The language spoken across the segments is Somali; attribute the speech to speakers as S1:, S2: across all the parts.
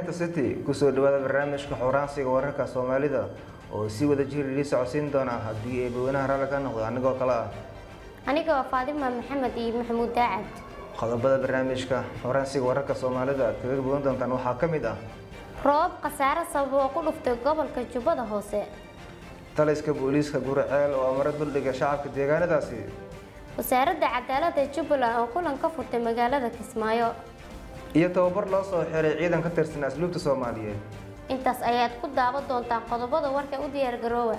S1: warbaahinta city kusoo dhawaada barnaamijka xuraansiga wararka soomaalida oo si wada jir idii socodsiin doona haddii ay baweynaha raalli ka noqdo anigoo kale ah
S2: aniga waa faadima maxamed iyo maxamuud daacad
S1: qodobada barnaamijka xuraansiga wararka soomaalida aad kaga bogan doontaan waxaa ka mid ah
S2: roob khasaare sabab oo ku dhuftay gobolka jubbada hoose
S1: taliska booliiska guriceel oo amaro duldhiga shacabka deegaanadaasi
S2: wasaaradda cadaaladda jubbaland oo kulan ka furtay magaalada kismaayo
S1: iyo tababar loo soo xiray ciidan ka tirsan asluubta soomaaliyeed
S2: intaas ayaad ku daawan doontaan qodobada warka u diyaar garoowa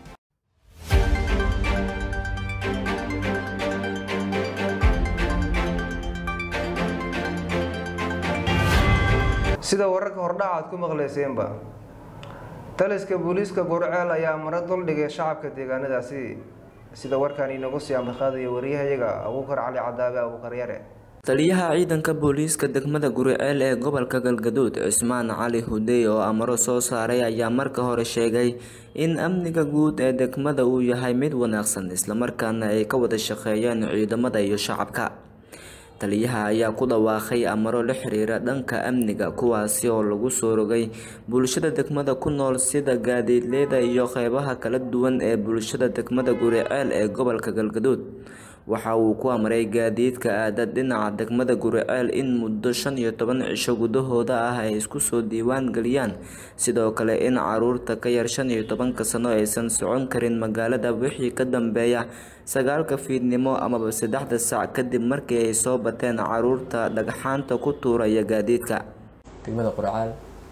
S1: sida wararka hordhaca aad ku maqlayseenba taliska booliiska gurceel ayaa amaro duldhigay shacabka deegaanadaasi sida warkaan inagu sii ambaqaadaya wariyahayaga abuukar cali cadaabe abuukar yare
S3: taliyaha ciidanka booliiska degmada guriceel ee gobolka galgaduud cismaan cali hudey oo amaro soo saaray ayaa marka hore sheegay in amniga guud ee degmada uu yahay mid wanaagsan islamarkaana ay ka wada shaqeeyeen ciidamada iyo shacabka taliyaha ayaa ku dhawaaqay amaro la xiriira dhanka amniga kuwaasi oo lagu soo rogay bulshada degmada ku nool sida gaadiidleyda iyo qeybaha kala duwan ee bulshada degmada guriceel ee gobolka galgaduud waxa uu ku amray gaadiidka aada dhinaca degmada guriceel in muddo shan iyo toban cisho gudahooda ah ay isku soo diiwaan geliyaan sidoo kale in caruurta ka yar shan iyo tobanka sano aysan socon karin magaalada wixii ka dambeeya sagaalka fiidnimo amaba saddexda saac kadib markii ay soo bateen caruurta dhagxaanta ku tuuraya gaadiidka
S4: degmada qurcaal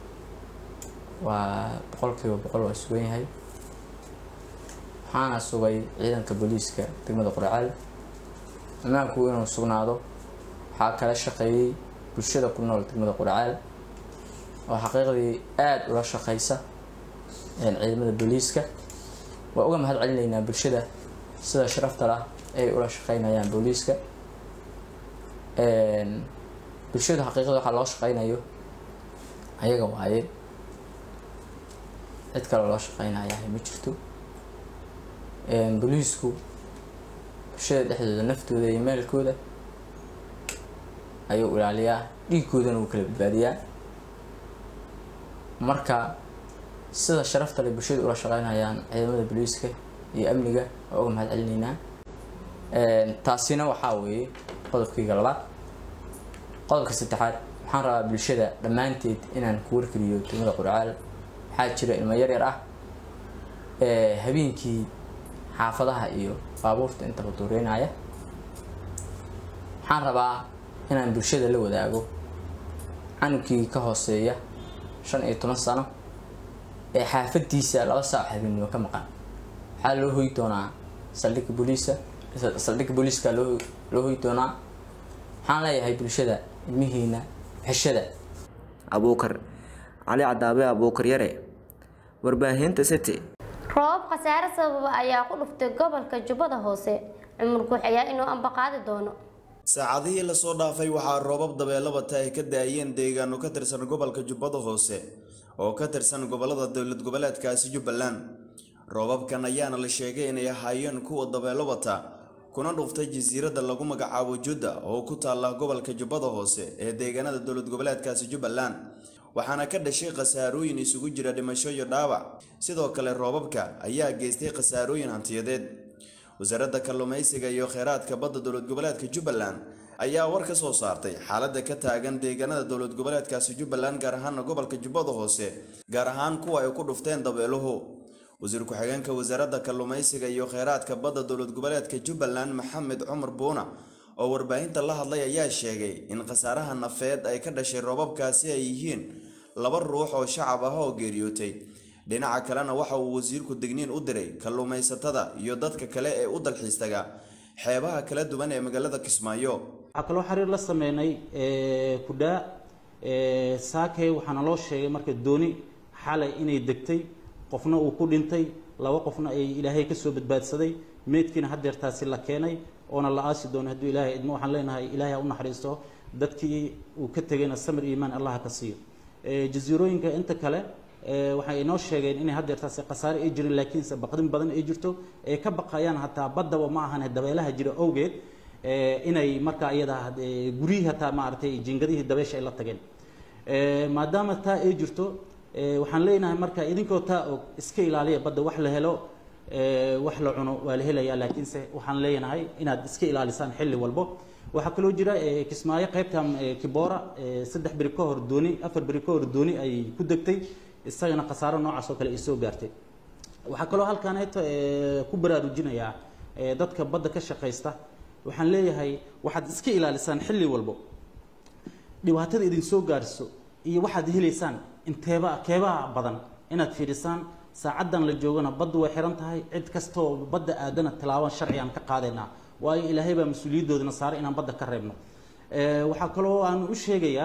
S4: waa boqolkiiba boqol waa sugan yahay waxaana sugay ciidanka booliiska degmada qurcaal ammaanku inuu sugnaado waxaa kala shaqeeyey bulshada ku nool degmada qurcaal oo xaqiiqdii aada ula shaqeysa ciidamada booliiska waa uga mahad celinaynaa bulshada sida sharafta lah ay ula shaqeynayaan booliiska bulshadu xaqiiqda waxaa loo shaqeynayo ayaga waaye cid kale loo shaqeynayahay ma jirto booliisku bulshada dhexdooda naftooda iyo meelkooda ayuu ilaaliyaa dhiiggoodana wuu kala badbaadiyaa marka sida sharafta leh bulshada ula shaqeynayaan ciidamada booliiska iyo amniga waa uga mahad celinaynaa taasina waxaa weeye qodobkayga labaad qodobka saddexaad waxaan rabaa bulshada dhammaanteed inaan ku wargeliyo degmada qurcaal waxaa jira ilmo yar yar ah habeenkii xaafadaha iyo baabuurta intaba duureynaya waxaan rabaa inaan bulshada la wadaago canugkii ka hooseeya shan iyo toban sano ee xaafadiisa laba saac habeenimo ka maqan waxaa loo hoy doonaa saldhigga booliisa saldhigga booliiska loo loo hoy doonaa waxaan leeyahay bulshada ilmihiina xeshada
S3: abuukar cali cadaabe abuukar yare warbaahinta city
S2: roob khasaare sababa ayaa ku dhuftay gobolka jubbada hoose cumar guux ayaa inuu ambaqaadi doono
S5: saacadihii lasoo dhaafay waxaa roobab dabeelabata ay ka daayeen deegaano ka tirsan gobolka jubbada hoose oo ka tirsan gobolada dowlad goboleedkaasi jubbaland roobabkan ayaana la sheegay inay ahaayeen kuwa dabeelabata kuna dhuftay jasiiradda lagu magacaabo judda oo ku taalla gobolka jubbada hoose ee deegaanada dowlad goboleedkaasi jubbaland waxaana ka dhashay khasaarooyin isugu jira dhimasho iyo dhaawac sidoo kale roobabka ayaa geystay khasaarooyin hantiyadeed wasaaradda kalluumaysiga iyo kheyraadka badda dowlad goboleedka jubbaland ayaa war ka soo saartay xaaladda ka taagan deegaanada dowlad goboleedkaasi jubbaland gaar ahaana gobolka jubbada hoose gaar ahaan kuwa ay ku dhufteen dabeeluhu wasiir ku-xigeenka wasaaradda kalluumaysiga iyo kheyraadka badda dowlad goboleedka jubbaland maxamed cumar buuna oo warbaahinta la hadlay ayaa sheegay in khasaaraha nafeed ay ka dhashay roobabkaasi ay yihiin laba ruux oo shacab ah oo geeriyootay dhinaca kalena waxa uu wasiirku digniin u diray kalluumaysatada iyo dadka kale ee u dalxiistaga xeebaha kala duwan ee magaalada kismaayo
S6: waxaa kaloo xiriir la sameynay kudhaa saakey waxaana loo sheegay marka dooni xalay inay degtay qofna uu ku dhintay laba qofna ay ilaahay ka soo badbaadsaday meydkiina haddeertaasi la keenay oona la aasi doono hadduu ilaahay idmo waxaan leenahay ilaahay ha u naxariisto dadkii uu ka tegayna samir iimaan allah ka siiyo jasiirooyinka inta kale waxay inoo sheegeen inay haddeertaasi khasaare ay jirin laakiinse baqdin badan ay jirto ee ka baqayaan hataa baddaba ma ahan dabeelaha jira awgeed inay markaa iyada guryihii hataa maaragtay jingadihii dabeesha ay la tageen Eh, maadaama taa ay jirto eh, waxaan leenahay marka idinkoo taa og iska ilaaliya badda wax la helo eh, wax la cuno waa la helayaa laakiinse waxaan leenahay inaad iska ilaalisaan xilli walbo waxaa kaloo jira eh, kismaayo qaybtan eh, kiboora eh, saddex beri ka hor dooni afar beri ka hor dooni ay ku degtay isagana khasaaro noocaas oo kale ay soo gaartay waxaa kaloo halkaaneeto eh, ku baraarujinayaa eh, dadka badda ka shaqaysta waxaan leeyahay waxaad iska ilaalisaan xilli walbo dhibaatada idin soo gaarso iyo waxaad helaysaan inteeba keebaha badan inaad fiirisaan saacaddan la joogana baddu way xiran tahay cid kastoo badda aadana tilaaban sharci aan ka qaadaynaa waayo ilaahay baa mas-uuliyadoodana saaray inaan badda ka reebno Eh, waxaa kaloo aan u sheegayaa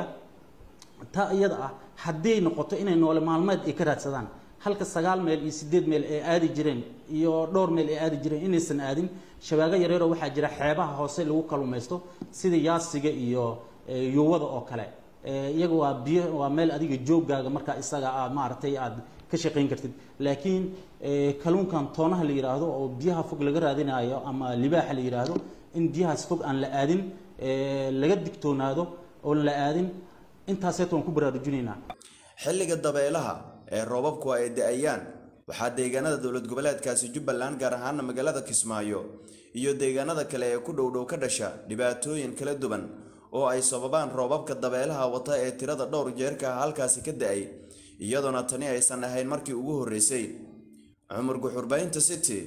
S6: taa iyada ah hadday noqoto inay noole maalmeed ay ka raadsadaan halka sagaal meel iyo sideed meel ay aadi jireen iyo dhowr meel ay aadi jireen inaysan aadin shabaago yareeroo waxaa jira xeebaha hoose lagu kalumaysto sida yaasiga iyo eh, yuwada oo kale Eh, iyaga waa biyo waa meel adiga joogaaga markaa isaga aad maaragtay aad ka shaqayn kartid laakiin eh, kalluunkan toonaha la yidhaahdo oo biyaha fog laga raadinayo ama libaaxa la yidhaahdo in biyahaas fog aan la aadin eh, laga digtoonaado oon la aadin intaaseet waan ku baraarujinaynaa
S5: xilliga dabeelaha ee roobabku ay da-ayaan waxaa deegaanada dowlad goboleedkaasi jubbaland gaar ahaana magaalada kismaayo iyo deegaanada kale ee ku dhowdhow ka dhasha dhibaatooyin kala duwan oo ay sababaan roobabka dabeelaha wata ee tirada dhowr jeerka halkaasi ka da-ay iyadoona tani aysan ahayn markii ugu horreysay cumar guxurbaynta city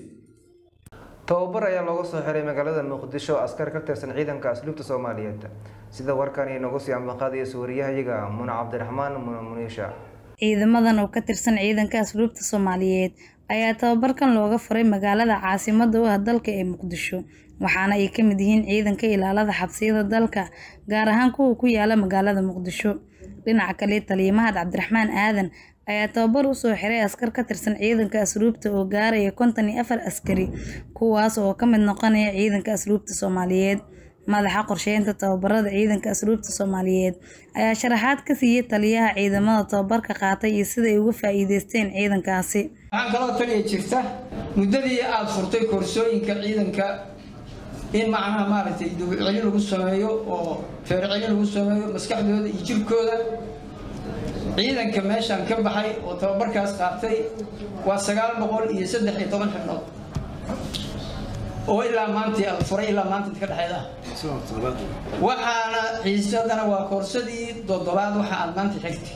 S1: tababar ayaa looga soo xiray magaalada muqdisho oo askar ka tirsan ciidanka asluubta soomaaliyeed sida warkan inagu sii ambaqaadaya suwariyahayaga muna cabdiraxmaan muna muniisha
S7: ciidamadan oo ka tirsan ciidanka asluubta soomaaliyeed ayaa tababarkan looga furay magaalada caasimada u ah dalka ee muqdisho waxaana ay ka mid yihiin ciidanka ilaalada xabsiyada dalka gaar ahaan kuwa ku yaala magaalada muqdisho dhinaca kale taliya mahad cabdiraxmaan aadan ayaa tababar usoo xiray askar ka tirsan ciidanka asluubta oo gaaraya konton iyo afar askari kuwaas oo ka mid noqonaya ciidanka asluubta soomaaliyeed madaxa qorsheynta tababarada ciidanka asluubta soomaaliyeed ayaa sharaxaad ka siiyey taliyaha ciidamada tababarka qaatay iyo sida ay uga faa-iideysteen ciidankaasi
S8: waxaan kaloo taliya jirta muddadii aada furtay koorsooyinka ciidanka in macnaha maaragtay dawcelin lagu sameeyo oo feercelin lagu sameeyo maskaxdooda iyo jirkooda ciidanka meeshaan ka baxay oo tababarkaas qaatay waa sagaal boqol iyo saddex iyo toban xibnood oo ilaa maantii aada furay ilaa maanta inta ka dhexeeda ah waxaana xiisadana waa koorsadii toddobaad waxa aad maanta xigtay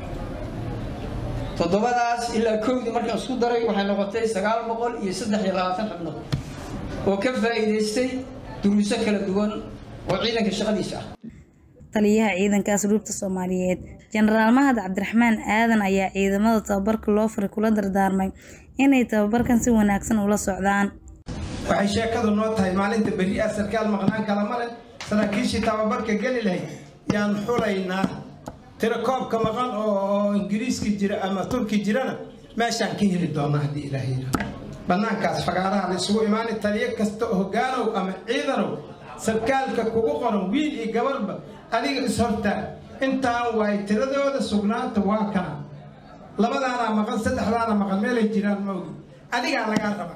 S8: toddobadaas ilaa kowdii markaan isku daray waxay noqotay sagaal boqol iyo saddex iyo labaatan xibnood oo ka faa'iidaystay duruuso kala duwan oo ciidanka shaqadiisa ah
S7: taliyaha ciidanka asluubta soomaaliyeed jenaraal mahad cabdiraxmaan aadan ayaa ciidamada tababarka loo furay kula dardaarmay inay tababarkan si wanaagsan ula socdaan
S9: waxay sheekadu noo tahay maalinta berri ah sarkaal maqnaan kala male saraakiishii tababarka geli lahayd yaan xulaynaa tiro koobka maqan oo oo ingiriiska jira ama turki jirana meeshaan ka heli doona haddii ilaahay yidhaahdo bannaankaas fagaaraha la isugu imaanay taliyo kasta oo hogaanow ama ciidanow sarkaalka kugu qoran wiil iyo gabarba adiga is-hortaa intaan waay tiradooda sugnaanta waa kana labadaanaa maqan saddexdaana maqan meelay jiraan ma ogi adigaa lagaa rabaa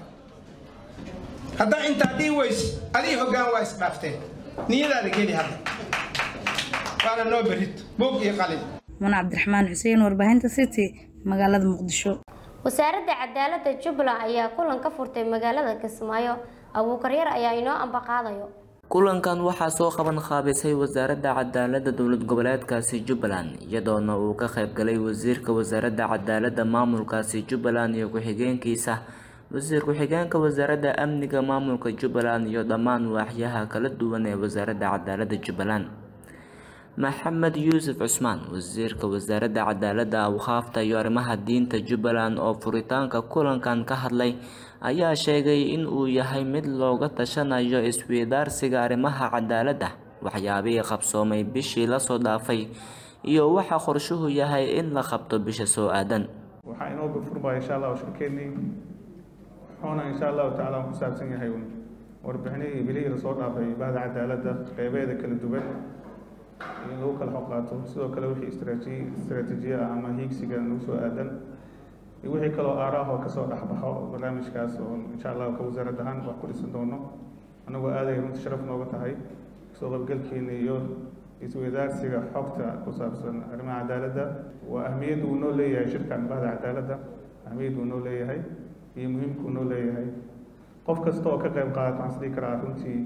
S9: haddaa intaa dhii weyso adii hoggaan waa isdhaafteen niyadaada geli hadda waana noo berrito buug iyo qalin
S7: muna cabdiraxmaan xuseen warbaahinta city magaalada muqdisho
S2: wasaaradda cadaaladda jubbaland ayaa kulan ka furtay magaalada kismaayo abuukaryar ayaa inoo ambaqaadayo
S3: kulankan waxaa soo qaban qaabisay wasaaradda cadaaladda dowlad goboleedkaasi jubbaland iyadoona uu ka qaybgalay wasiirka wasaaradda cadaaladda maamulkaasi jubbaland iyo ku-xigeenkiisa wasiir ku-xigeenka wasaaradda amniga maamulka jubbaland iyo dhammaan waaxyaha kala duwan ee wasaaradda cadaaladda jubbaland maxamed yuusuf cusmaan wasiirka wasaaradda cadaaladda awqaafta iyo arrimaha diinta jubbaland oo furitaanka kulankan ka hadlay ayaa sheegay in uu yahay mid looga tashanayo isweydaarsiga arrimaha cadaaladda waxyaabihii qabsoomay bishii lasoo dhaafay iyo waxa qorshuhu yahay in la qabto bisha soo aadan
S10: waxaa inoo gafurmaya insha allah shirkeennii wuxuuna insha allahu tacaala ku saabsan yahay warbixinihii bilihii lasoo dhaafay bahda cadaaladda qeybeeda kala duwan in lagu kala xog qaato sidoo kale wixii istraati istraatiijiya ah ama hiigsiga nagu soo aadan iyo wixii kaloo aaraah oo kasoo dhexbaxo barnaamijkaas oo insha allahu ka wasaarad ahaan wax ku dhisan doono annagoo aaday runta sharaf nooga tahay kasoo qaybgalkiina iyo isweydaarsiga xogta ku saabsan arrimaha cadaaladda waa ahmiyadda uu noo leeyahay shirkan bahda cadaaladda ahmiyadda uu noo leeyahay iyo muhiimka uu noo leeyahay qof kasta oo ka qayb qaadata waxaan isdhihi karaa runtii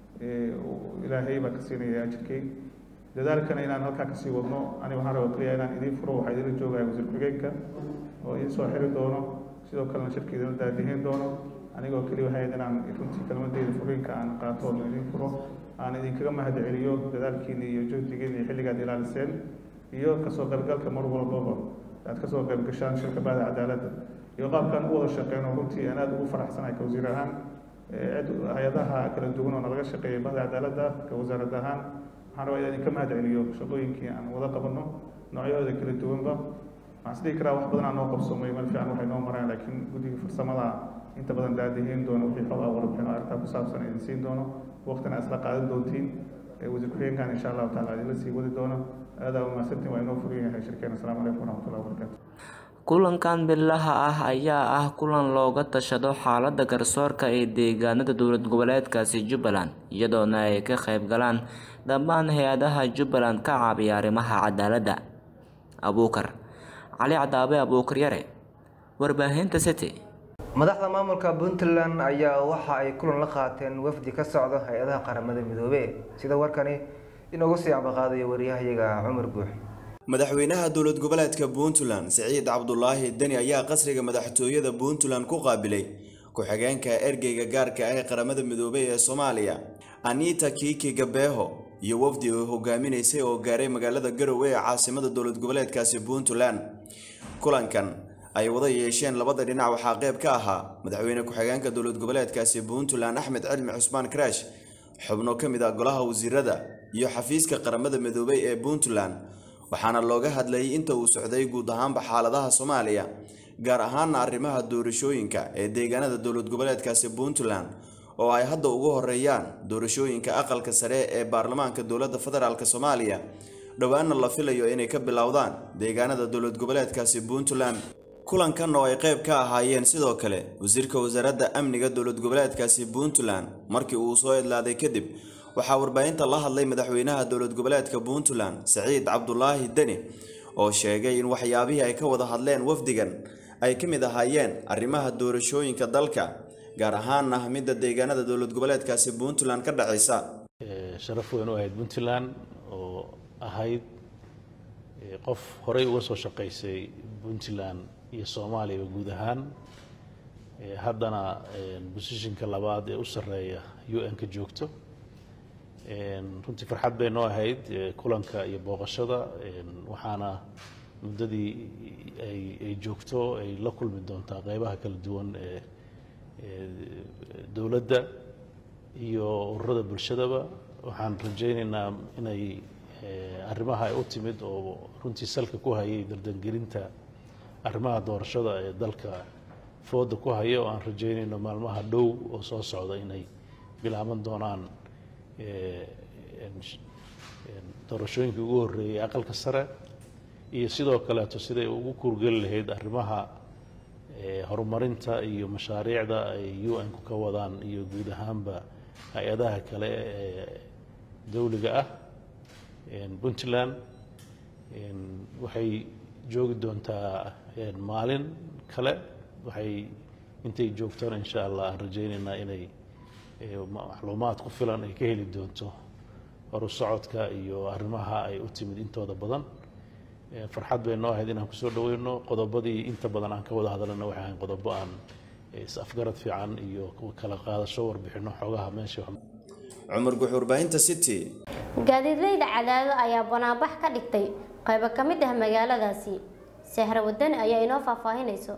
S10: ilaahay baa ka siinaya ajirkay dadaalkana inaan halkaa kasii wadno aniga waxaan rabaa kaliya inaan idiin furo waxaa idinla joogaya wasiir ku-xigeenka oo idiin soo xiri doono sidoo kalena shirka idinla daadihin doono anigoo keliya waxay ahayd inaan runtii kelmadeyda furiinka aan qaato oo idiin furo aan idinkaga mahad celiyo dadaalkiina iyo juhdigiina iyo xilligaad ilaaliseen iyo kasoo qaybgalka mar walbaba aad kasoo qayb gashaan shirka bahda cadaaladda iyo qaabkaan u wada shaqeyno runtii aan aada ugu faraxsanahay ka wasiir ahaan cid hay-adaha kala duwan oo nalaga shaqeeyay bahda cadaaladda ka wasaarad ahaan waxaan rabaa inaan idinka mahad celiyo shaqooyinkii aan wada qabanno noocyahooda kala duwanba waxaan isdhihi karaa wax badan aan noo qabsoomay meel fiican waxay noo mareen laakiin guddiga farsamada inta badan daadihiin doono wixii xog ah warbixin oo arrintaa ku saabsan idin siin doono waqtina isla qaadan doontiin wasiir ku-xigeenkan insha allahu taala idinla sii wadi doono aadaa umahadsantiin waa inoo furan yahay shirkeena asalaamu calaykum waraxmatullahi wabarakaatu
S3: kulankan bilaha ah ayaa ah kulan looga tashado xaalada garsoorka ee deegaanada dowlad goboleedkaasi jubbaland iyadoona ay ka qayb galaan dhammaan hay-adaha jubbaland ka caabiya arrimaha cadaaladda abuukar cali cadaabe abuukar yare warbaahinta city
S1: madaxda maamulka puntland ayaa waxa ay kulan la qaateen wafdi ka socda hay-adaha qaramada midoobey sida warkani inoogu sii ambaqaadayo waryahayaga cumar guux
S5: madaxweynaha dowlad goboleedka puntland siciid cabdulaahi deni ayaa qasriga madaxtooyada puntland ku qaabilay ku-xigeenka ergeyga gaarka ah ee qaramada midoobey ee soomaaliya anita kiiki gabeeho iyo wafdi oo hogaaminaysay oo gaaray magaalada garowe ee caasimada dowlad goboleedkaasi puntland kulankan ay wada yeesheen labada dhinac waxaa qayb ka ahaa madaxweyne ku-xigeenka dowlad goboleedkaasi puntland axmed cilmi cusmaan karaash xubno ka mid ah golaha wasiirada iyo xafiiska qaramada midoobey ee puntland waxaana looga hadlayay inta uu socday guud ahaanba xaaladaha soomaaliya gaar ahaana arrimaha doorashooyinka ee deegaanada dowlad goboleedkaasi puntland oo ay hadda ugu horeeyaan doorashooyinka aqalka sare ee baarlamaanka dowladda federaalk soomaaliya dhowaana la filayo inay ka bilowdaan deegaanada dowlad goboleedkaasi puntland kulankan oo ay qayb ka ahaayeen sidoo kale wasiirka wasaaradda amniga dowlad goboleedkaasi puntland markii uu soo idlaaday kadib waxaa warbaahinta la hadlay madaxweynaha dowlad goboleedka puntland saciid cabdulaahi deni oo sheegay in waxyaabihii ay ka wada hadleen wafdigan ay ka mid ahaayeen arrimaha doorashooyinka dalka gaar ahaana midda deegaanada dowlad goboleedkaasi puntland ka dhacaysa
S11: sharaf weyn u ahayd puntland oo ahayd qof horey uga soo shaqaysay puntland iyo soomaaliya guud ahaan haddana bosishinka labaad ee u sarreeya u n-ka joogto runtii farxad bay noo ahayd kulanka iyo booqashada waxaana muddadii ay joogto ay la kulmi doontaa qeybaha kala duwan ee dowladda iyo ururada bulshadaba waxaan rajaynaynaa inay arrimaha ay u timid oo runtii salka ku hayay dardangelinta arrimaha doorashada ee dalka fooda ku haya oo aan rajaynayno maalmaha dhow oo soo socda inay bilaaban doonaan doorashooyinkii ugu horreeyay aqalka sare iyo sidoo kaleeto siday ugu kuurgeli lahayd arrimaha horumarinta iyo mashaariicda ay u n-ku ka wadaan iyo guud ahaanba hay-adaha kale ee dowliga ah puntland waxay joogi doontaa maalin kale waxay intay joogtona insha allah aan rajaynaynaa inay macluumaad ku filan ay ka heli doonto horu socodka iyo arrimaha ay u timid intooda badan farxad bay noo ahayd inaan kusoo dhaweyno qodobadii inta badan aan ka wada hadalana waxay ahayn qodobo aan is-afgarad fiican iyo kala qaadasho warbixino xoogaha meesha
S5: cumar guux warbaahinta city
S2: gaadiidleyda cadaado ayaa banaanbax ka dhigtay qaybo ka mid ah magaaladaasi sahra wadani ayaa inoo faahfaahinayso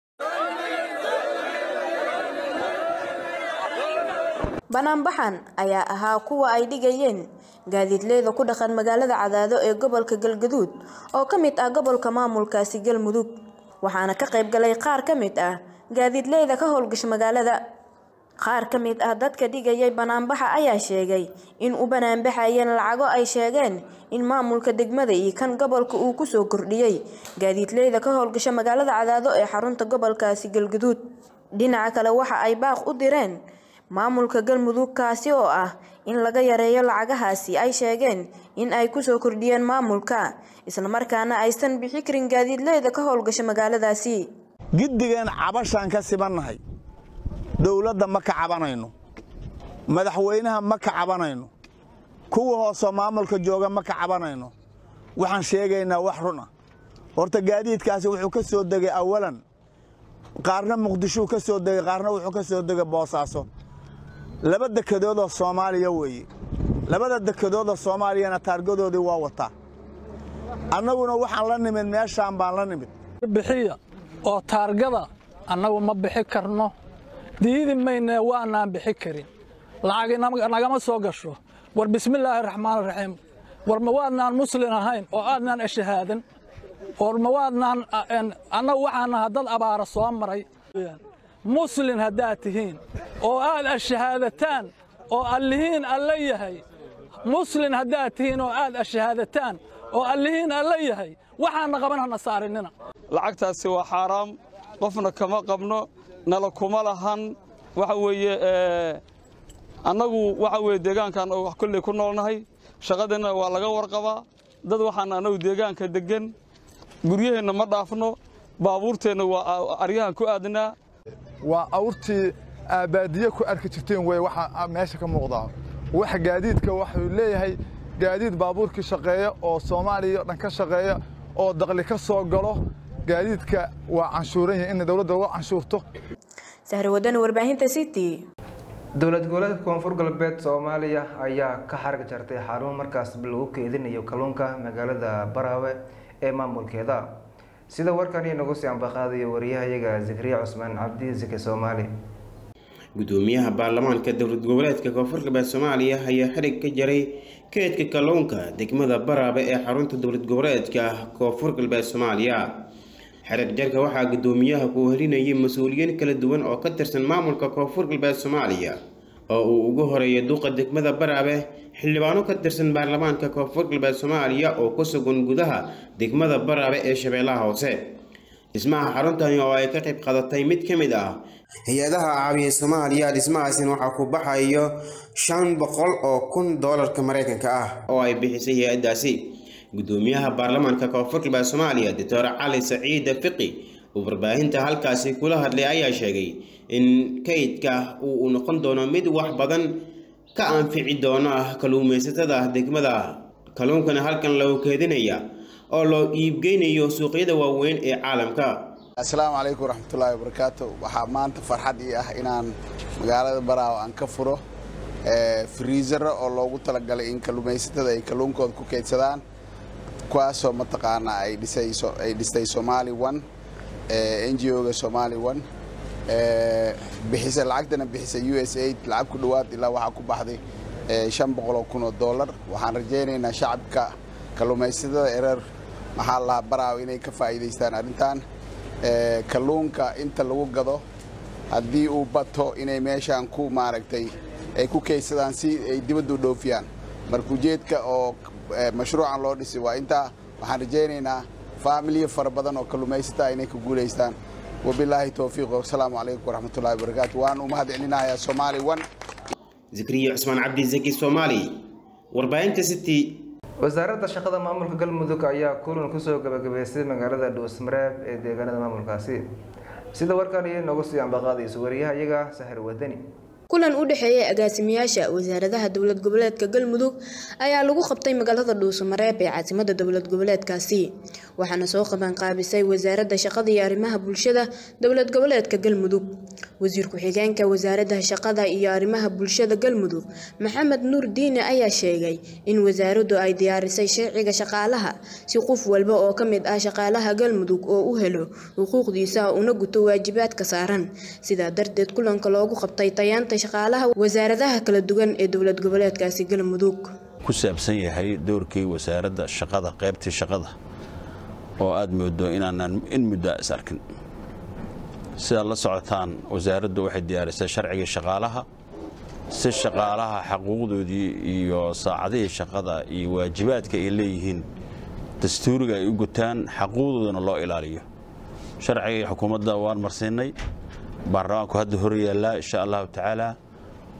S12: banaanbaxan ayaa ahaa kuwa ay dhigayeen gaadiidleyda ku dhaqan magaalada cadaado ee gobolka galgaduud oo ka mid ah gobolka maamulkaasi galmudug waxaana ka qayb galay qaar ka mid ah gaadiidleyda ka howlgasha magaalada qaar ka mid ah dadka dhigayay banaanbaxa ayaa sheegay in u banaanbaxayeen lacago ay sheegeen in maamulka degmada iyo kan gobolka uu kusoo kordhiyey gaadiidleyda ka howlgasha magaalada cadaado ee xarunta gobolkaasi galgaduud dhinaca kale waxa ay baaq u direen maamulka galmudug kaasi oo ah in laga yareeyo lacagahaasi ay sheegeen in ay kusoo kordhiyeen maamulka islamarkaana aysan bixi karin gaadiidleyda ka howlgasha magaaladaasi
S13: giddigeen cabashaan ka sibannahay dowladda ma ka cabanayno madaxweynaha ma ka cabanayno kuwa hoosoo maamulka jooga ma ka cabanayno waxaan sheegaynaa wax run ah horta gaadiidkaasi wuxuu ka soo degay awalan qaarna muqdishuu ka soo degay qaarna wuxuu ka soo degay boosaaso laba dekedoodoo soomaaliya weeye labada dekedoodoo soomaaliyana taargadoodii waa wataa annaguna waxaan la nimid meeshaan baan la nimid
S14: bixiya oo taargada annagu ma bixi karno diidi maynee waanaan bixi karin lacagi nagama soo gasho war bismillaahi raxmaan raxiim war ma waadnaan muslin ahayn oo aadnaan ashahaadan war ma waadnaan annagu waxaan nahaa dad abaara soo maray muslin haddaad tihiin oo aad ashahaadataan oo allihiin alla yahay muslin haddaad tihiin oo aad ashahaadataan oo allihiin alla yahay waxaanna qaban hana saarinina
S15: lacagtaasi waa xaaraam qofna kama qabno nala kuma lahan waxa weeye annagu waxa weeye deegaankan oo wax kolley ku noolnahay shaqadeenna waa laga warqabaa dad waxaan annagu deegaanka deggan guryaheenna ma dhaafno baabuurteenna waa aryahan ku aadnaa
S16: waa awrtii aabaadiye ku arki jirteen wey waxa meesha ka muuqdaa waxa gaadiidka waxuu leeyahay gaadiid baabuurkii shaqeeya oo soomaaliya o dhan ka shaqeeya oo daqli ka soo galo gaadiidka waa canshuuran yahay in dowladda uga canshuurto
S12: sahrawadani warbaahinta city
S1: dowlad goboleedka koonfur galbeed soomaaliya ayaa ka xarag jartay xarun markaas lagu keedinayo kalluunka magaalada baraawe ee maamulkeeda sida warkani nagu sii ambaqaadayo wariyahayaga zakariya cusmaan cabdi zake soomaali
S17: gudoomiyaha baarlamaanka dowlad goboleedka koonfur galbeed soomaaliya ayaa xidhig ka jaray keedka kalluunka degmada baraabe ee xarunta dowlad goboleedka koonfur galbeed soomaaliya xidhig jarka waxaa gudoomiyaha ku helinayay mas-uuliyiin kala duwan oo ka tirsan maamulka koonfur galbeed soomaaliya oo uu ugu horeeya duqa degmada baraabe xildhibaano ka tirsan baarlamaanka koonfur galbeed soomaaliya oo ku sugan gudaha degmada baraabe ee shabeellaha hoose dhismaha xaruntani oo ay ka qayb qaadatay mid ka mid ah hay-adaha caawiya soomaaliya dhismahaasina waxaa ku baxayo shan boqol oo kun doolarka mareykanka ah oo ay bixisay hay-adaasi gudoomiyaha baarlamaanka koonfur galbeed soomaaliya doctor cali saciide fiqi uu warbaahinta halkaasi kula hadlay ayaa sheegay in kaydka uu noqon doono mid wax badan ka anfici doona kalluumaysatada degmada kalluunkana halkan lagu keedinaya oo loo iibgeynayo suuqyada waaweyn ee caalamka
S18: asalaamu calaykum waraxmatullaahi wabarakaatu waxaa maanta farxad ii ah inaan magaalada baraawo aan ka furo friisara oo loogu talagalay in kalluumaysatada ay kalluunkooda ku keydsadaan kuwaasoo mataqaanaa ay dhisayso ay dhistay somali one n g o-ga somali one bixisa lacagtana bixisa u s aid lacag ku dhowaad ilaa waxaa ku baxday shan boqol oo kun oo dollar waxaan rajaynaynaa shacabka kalluumaysatada ereer maxaa lahaa baraawo inay ka faa'iidaystaan arrintan kalluunka inta lagu gado haddii uu bato inay meeshaan ku maaragtay ay ku keydsadaan si ay dibaddu dhoofiyaan marka ujeedka oo mashruucan loo dhisay waa intaa waxaan rajaynaynaa faamiliya fara badan oo kalluumaysataa inay ka guulaystaan wabilaahi towfiiq wasalaamu calaykum waraxmatullahi wabarakaatu waan u mahad celinayaa soomaali one
S17: zakariya cusmaan cabdi zaki soomaali warbaahinta city
S1: wasaaradda shaqada maamulka galmudug ayaa kulan kusoo gabagabeystay magaalada dhuusmareeb ee deegaanada maamulkaasi sida warkan iyo noogu sii ambaqaadayso wariyaha iyaga sahir wadani
S12: kulan u dhexeeyay agaasimayaasha wasaaradaha dowlad goboleedka galmudug ayaa lagu qabtay magaalada dhuusamareeb ee caasimada dowlad goboleedkaasi waxaana soo qabanqaabisay wasaaradda shaqada iyo arrimaha bulshada dowlad goboleedka galmudug wasiir ku-xigeenka wasaaradda shaqada iyo arrimaha bulshada galmudug maxamed nuur diine ayaa sheegay in wasaaraddu ay diyaarisay sharciga shaqaalaha si qof walba oo ka mid ah shaqaalaha galmudug oo u helo xuquuqdiisa una guto waajibaadka saaran sidaa darteed kulanka loogu qabtay tayaanta shaqaalaha wasaaradaha kala duwan ee dowlad goboleedkaasi galmudug
S19: ku saabsan yahay doorkii wasaaradda shaqada qaybtii shaqada oo aad moodo inaanan in muddo is arkin sidaad la socotaan wasaaraddu waxay diyaarisay sharcigii shaqaalaha si shaqaalaha xaquuqdoodii iyo saacadihii shaqada iyo waajibaadka ay leeyihiin dastuuriga ay u gutaan xaquuqdoodana loo ilaaliyo sharcigii xukuumadda waan marsiinay baarlamaanku hadda hor yaallaa insha allahu tacaala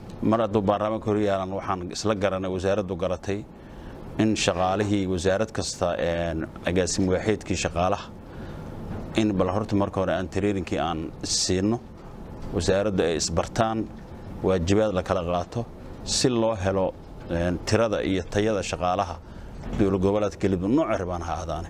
S19: mar hadduu baarlamaanka hor yaalan waxaan isla garanay wasaaraddu garatay in shaqaalihii wasaarad kasta agaasim waaxeedkii shaqaalaha in bal horta marka hore aan tareerinkii aan siino wasaaraddu ay isbartaan waajibaad la kala qaato si loo helo tirada iyo tayada shaqaalaha dowlad goboleedka galmudug nooca rabaan ha ahdaane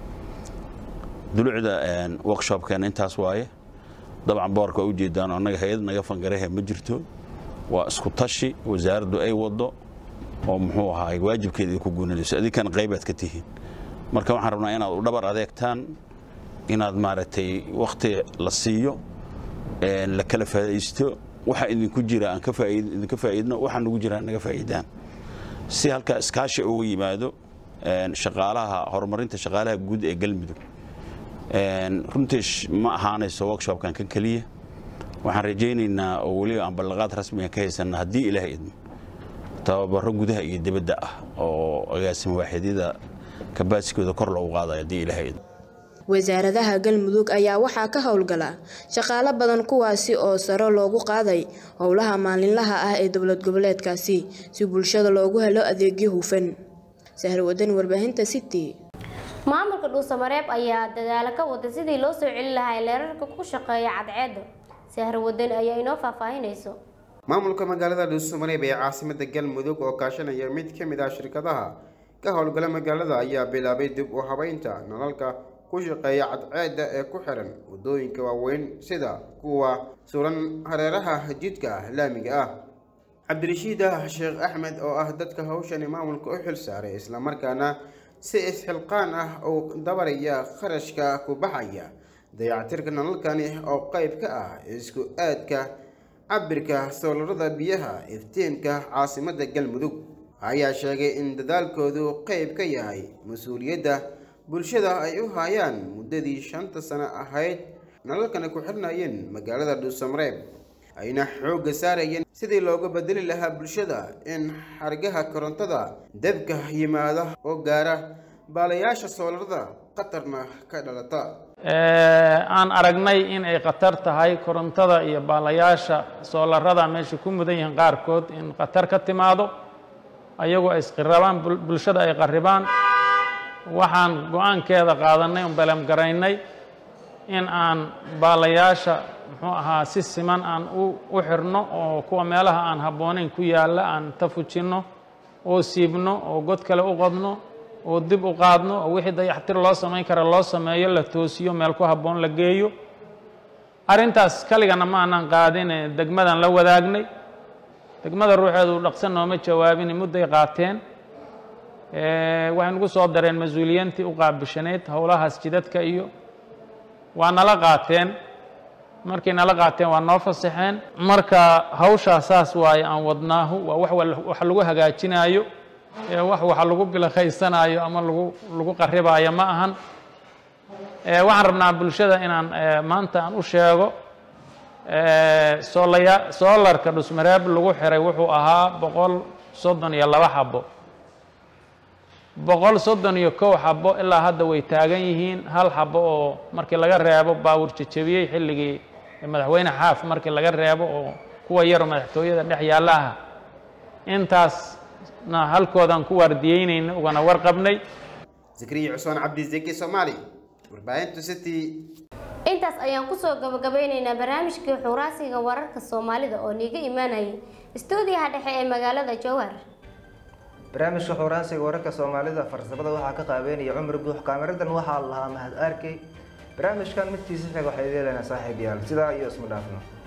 S19: dulucda workshopkeena intaas waaye dabcan boorka waa ujeedaan annaga hay-ad naga fangarahe ma jirto waa isku tashi wasaaraddu ay wado oo muxuu ahaay waajibkeeda idinku guunanayso adinkan qaybaad ka tihiin marka waxaan rabnaa inaad u dhabar adeegtaan inaad maaragtay wakhti la siiyo la kala faa'idaysto waxa idinku jira aan ka faa'iid idinka faa'iidno waxa nagu jira naga faa'iidaan si halka iskaashi uga yimaado shaqaalaha horumarinta shaqaalaha guud ee galmudug runtii ma ahaanayso workshopkan kan keliya waxaan rajaynaynaa oo weliba aan ballaqaad rasmiga ka haysanna haddii ilaah idmo tababaro gudaha iyo dibadda ah oo agaasima waaxidyada kabaasikooda kor loogu qaadayo haddii ilaah idmo
S12: wasaaradaha galmudug ayaa waxaa ka howlgala shaqaalo badan kuwaasi oo saro loogu qaaday howlaha maalinlaha ah ee dowlad goboleedkaasi si bulshada loogu helo adeegyo hufan sahrawadan warbaahinta city
S2: maamulka dhuusamareeb ayaa dadaalo ka wada sidii loo soo celin lahaa leerarka ku shaqeeya cadceedda sahro wadan ayaa inoo faahfaahinayso
S17: maamulka magaalada dhuusamareeb ee caasimada galmudug oo kaashanaya mid ka mid ah shirkadaha ka howlgala magaalada ayaa bilaabay dib u habeynta nalalka ku shaqeeya cadceedda ee ku xiran waddooyinka waaweyn sida kuwa suran hareeraha jidka laamiga ah cabdirashiid ah sheekh axmed oo ah dadka hawshani maamulka u xil saaray islamarkaana si isxilqaan ah uu dabaraya kharashka ku baxaya dayactirka nalalkani oo qayb ka ah isku aadka cabirka soolarada biyaha iftiinka caasimada galmudug ayaa sheegay in dadaalkoodu qayb ka yahay mas-uuliyadda bulshada ay u haayaan muddadii shanta sano ahayd nalalkana ku xirnayeen magaalada dhuusamareeb ayna xoogga saarayeen sidii looga bedeli lahaa bulshada in xargaha korontada debka yimaada oo gaara baalayaasha soolarada qatarna ka dhalata
S20: aan aragnay in ay khatar tahay korontada iyo baalayaasha soolarada meesha ku mudan yihiin qaarkood in khatar ka timaado ayagoo ay isqirabaan bulshada ay qarribaan waxaan go-aankeeda qaadanay un belemgaraynay in aan baalayaasha muxuu ahaa si siman aan u xirno oo kuwa meelaha aan habboonayn ku yaalla aan ta fujinno oo siibno oo god kale u qodno oo dib u qaadno oo wixii dayaxtir loo samayn kara loo sameeyo la toosiyo meel ku habboon la geeyo arrintaas kaligana ma aanan qaadine degmadan la wadaagnay degmada ruuxeedu dhaqsan nooma jawaabin mudday qaateen waxay nagu soo dareen mas-uuliyiintii u qaabishaneyd howlahaas jidadka iyo waa nala qaateen markay nala qaateen waa noo fasaxeen marka hawshaa saas waaye aan wadnaahu waa wax wax lagu hagaajinaayo ee wax waxa lagu bilakaysanaayo ama lagu lagu qaribaayo ma ahan waxaan rabnaa bulshada inaan maanta aan u sheego soolaya soolarka dhusmareeb lagu xiray wuxuu ahaa boqol soddon iyo laba xabo boqol soddon iyo kow xabo ilaa hadda way taagan yihiin hal xabo oo markii laga reebo baawur jajabiyey xilligii madaxweyne xaaf markii laga reebo oo kuwa yaro madaxtooyada dhex yaalla ah intaasna halkoodaan ku waardiyeynayna ugana warqabnay
S17: zakriya cusmaan cabdizeki soomaali warbaahinta city
S2: intaas ayaan kusoo gabagabeyneynaa barnaamijkii xuraasiga wararka soomaalida oo niiga imaanayay istuudiyaha dhexe ee magaalada jowhar
S1: barnaamijka xuuraansiga wararka soomaalida farsamada waxaa ka qaabeynaya cumar guux kaamiradan waxaa lahaa mahad arkey barnaamijkan midkiisa xig waxay leedahay saaxiib yaal sidaa iyo isma dhaafno